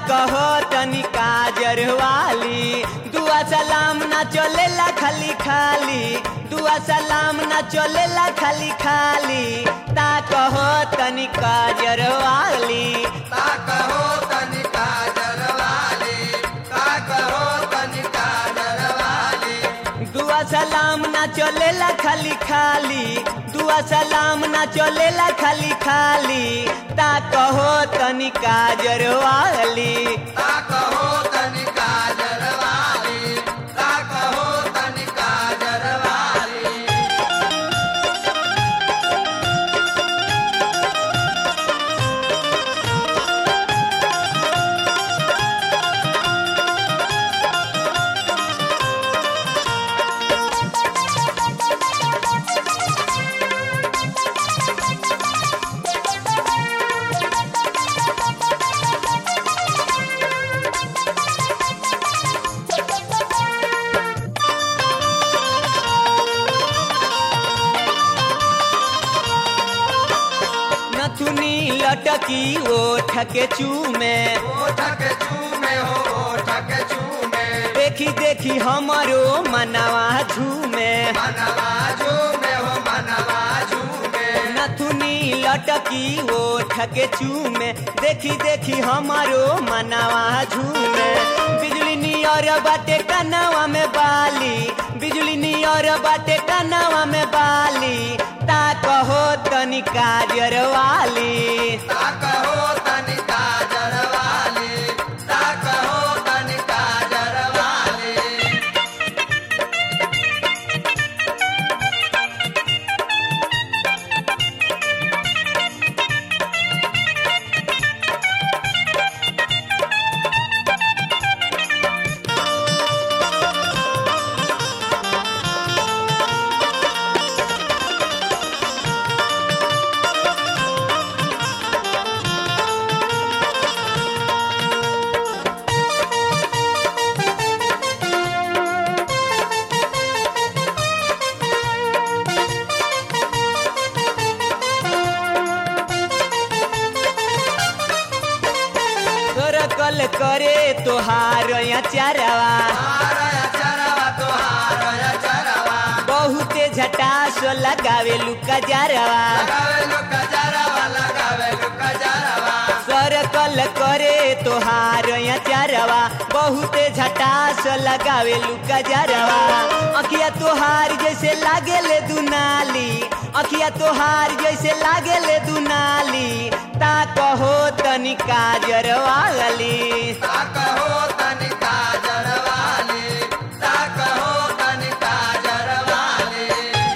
कहो तनी काजर वाली दुआ सलाम ना चलेला खाली खाली दुआ सलाम ना चलेला खाली खाली ता कहो तनी काजर वाली ता कहो तनी काजर वाली ता कहो तनी काजर वाली दुआ सलाम ना चलेला खाली खाली दुआ सलाम ना चलेला खाली खाली ता कहो तनी काजर वाली ता कहो तनी काजर वाली ता कहो तनी काजर वाली नथुनी लटकी ओठ के चूमे ओठ के चूमे हो ओठ के चूमे देखी देखी हमरो मनवा झूमे मनवा झूमे हो मनवा झूमे नथुनी लटकी ओठ के चूमे देखी देखी हमरो मनवा झूमे बिजली नियर बाटे कनवा में बाली बिजली नियर बाटे कनवा में बाली ता कहो तनी काजर वाली ता कहो तनी काजर वाली ता कहो तनी काजर वाली सरकल करे तोहार चारवा हारया चरवा तोहारया चरवा बहुते झटास लगावे लुका जारवा लगावे लुक जरवा लगावे लुक जरवा सरकल करे तोहार चारवा बहुते झटास लगावे लुका जारवा अखिया तोहार जैसे लागेले दुनाली अखिया तोहार जैसे लागेले दुनाली ता कहो तनी काजर वाली ता कहो तनी काजर वाली ता कहो तनी काजर वाली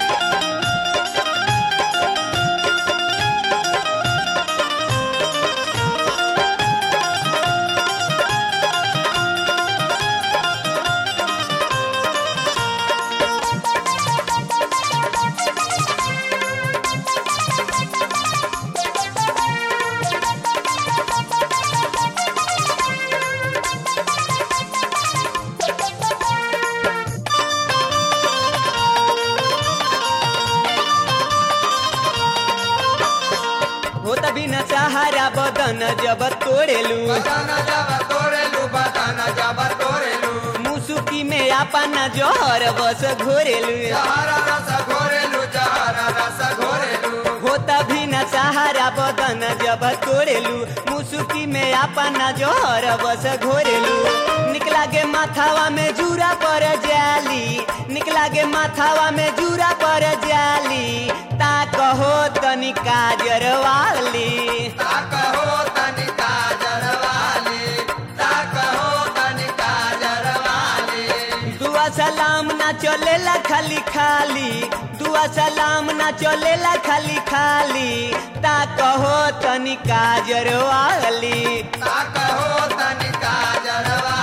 हो तभी न सहारा बदन जब तोड़ेलू बदन जब तोड़ेलू बदन जब तोड़ेलू मुसुकी में अपना जोहर बस घोरेलू जहर रस घोरेलू जहर रस घोरेलू हो तभी न सहारा बदन जब तोड़ेलू मुसुकी में अपना जोहर बस घोरेलू निकला के माथावा में जूरा पर जाली निकला के माथावा में जूरा पर जाली ता कहो तनी काजर वाली ता कहो तनी काजर वाली ता कहो तनी काजर वाली दुआ सलाम ना चलेला खाली खाली दुआ सलाम ना चलेला खाली खाली ता कहो तनी काजर वाली ता कहो तनी काजर वाली